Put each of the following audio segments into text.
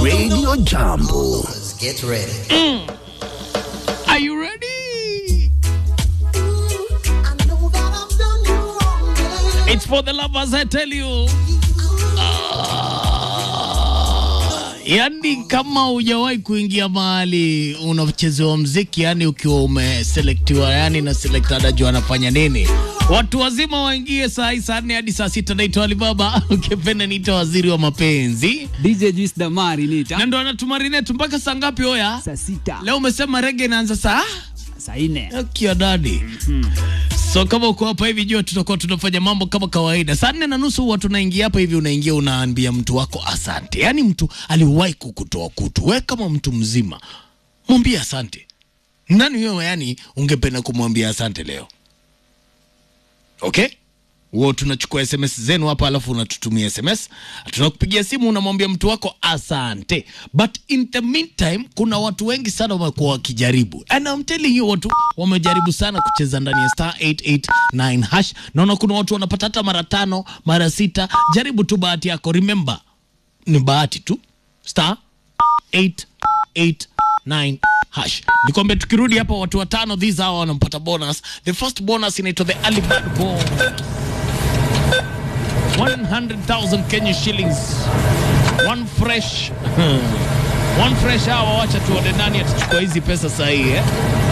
Radio Jambo. Get ready. Are you ready? It's for the lovers, I tell you. Ah, yani kama hujawahi kuingia mahali unachezewa mziki, yani ukiwa umeselektiwa, yani na selekta anajua anafanya nini. Watu wazima waingie saa hii saa nne hadi saa sita. Naitwa Alibaba, ukipenda niita waziri wa mapenzi, DJ Juice Damari nita na ndo anatumarinate mpaka saa ngapi? Oya, saa sita leo umesema rege inaanza saa saa nne Kia dadi. So kama uko hapa hivi jua tutakuwa tunafanya mambo kama kawaida. Saa nne na nusu huwa tunaingia hapa hivi, unaingia unaambia mtu wako asante. Yaani mtu aliwahi kukutoa kutu, we kama mtu mzima mwambie asante. Nani wewe yani ungependa kumwambia asante leo? Okay? Huo tunachukua SMS zenu hapa, alafu unatutumia SMS, tunakupigia simu, unamwambia mtu wako asante. But in the meantime, kuna watu wengi sana wamekuwa wakijaribu, and I'm telling you, watu wamejaribu sana kucheza ndani ya star 889 hash. Naona kuna watu wanapata hata mara tano, mara sita. Jaribu tu bahati yako, remember ni bahati tu, star 889 hash. Nikwambia tukirudi hapa watu watano these hawa wanampata bonus. The first bonus inaitwa the early bird bonus. 100,000 Kenya shillings. One fresh. One fresh hawa wacha tuone nani atachukua hizi pesa saa hii eh.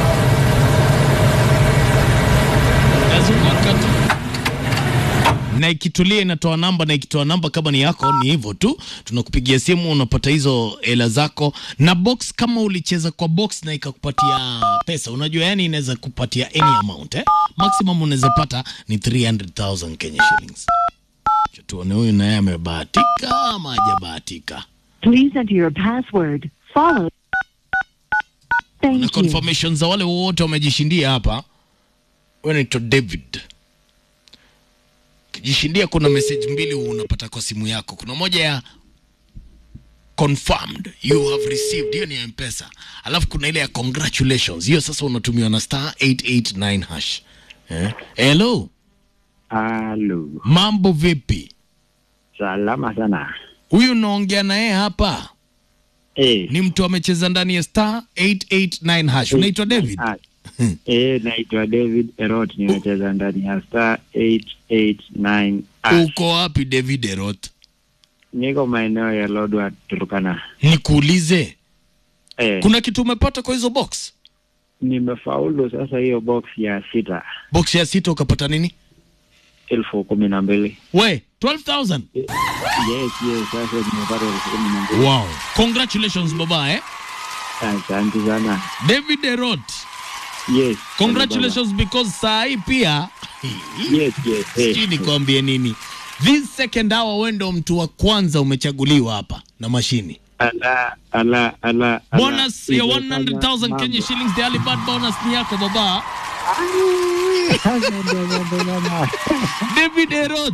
Nazunguka tu na ikitulia inatoa namba na ikitoa namba kama ni yako ni hivyo tu tunakupigia simu unapata hizo hela zako na box kama ulicheza kwa box na ikakupatia pesa unajua yani inaweza kupatia any amount eh? maximum unaweza pata ni 300000 Kenya shillings Acha tuone huyu naye amebahatika ama hajabahatika Please enter your password. Follow. na Thank you. confirmation za wale wote wamejishindia hapa huyu anaitwa David kijishindia kuna message mbili unapata kwa simu yako kuna moja ya confirmed you have received hiyo ni ya mpesa alafu kuna ile ya congratulations hiyo sasa unatumiwa na star 889 hash eh? hello Halo, mambo vipi salama sana. huyu unaongea naye hapa Eh, ni mtu amecheza ndani ya star 889 hash unaitwa david ah, eh, naitwa David Erot, nimecheza ndani ya star 889 ash. uko wapi david erot Niko maeneo ya Lodwar, Turkana. nikuulize Eh, kuna kitu umepata kwa hizo box nimefaulu sasa hiyo box ya sita box ya sita ukapata nini elfu kumi na mbili. we 12000 Yes, yes, sasa nimepata elfu kumi na mbili. wow congratulations baba eh Asante sana. david erot Yes. congratulations because saa hii pia Yes, yes. sijui Eh, nikwambie nini this second hour we ndo mtu wa kwanza umechaguliwa hapa na mashini ala, ala, ala, ala. bonus ya Nimefanya 100000 Kenya mambo. shillings the early bird bonus ni yako baba Sasa ndio mambo mama. david erot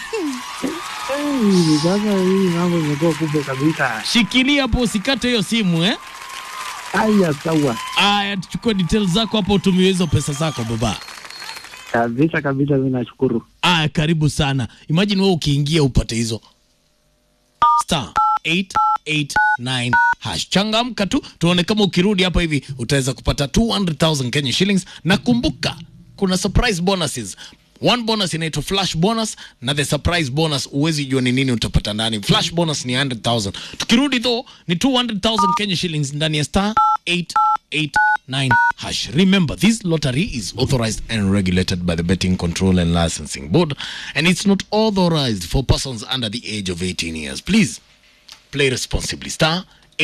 Hey, Sasa hii mambo imekuwa kubwa kabisa. shikilia hapo usikate hiyo simu eh Haya, sawa aya tuchukue details zako hapo utumie hizo pesa zako baba kabisa kabisa, mi nashukuru. aya karibu sana imagine wewe ukiingia upate hizo star 889 hash changamka tu tuone kama ukirudi hapa hivi utaweza kupata 200000 Kenya shillings na kumbuka kuna surprise bonuses one bonus inaitwa flash bonus na the surprise bonus uwezi jua ni nini utapata ndani flash bonus ni 100000 tukirudi though ni 200000 Kenya shillings ndani ya star 889 hash remember this lottery is authorized and regulated by the betting control and licensing board and it's not authorized for persons under the age of 18 years please play responsibly star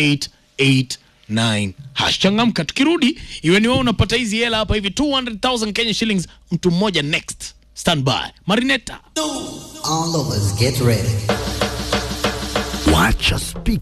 889 hash changamka tukirudi iwe ni wewe unapata hizi hela hapa hivi 200000 Kenya shillings mtu mmoja next stand by marineta All of us get ready. Wacha speak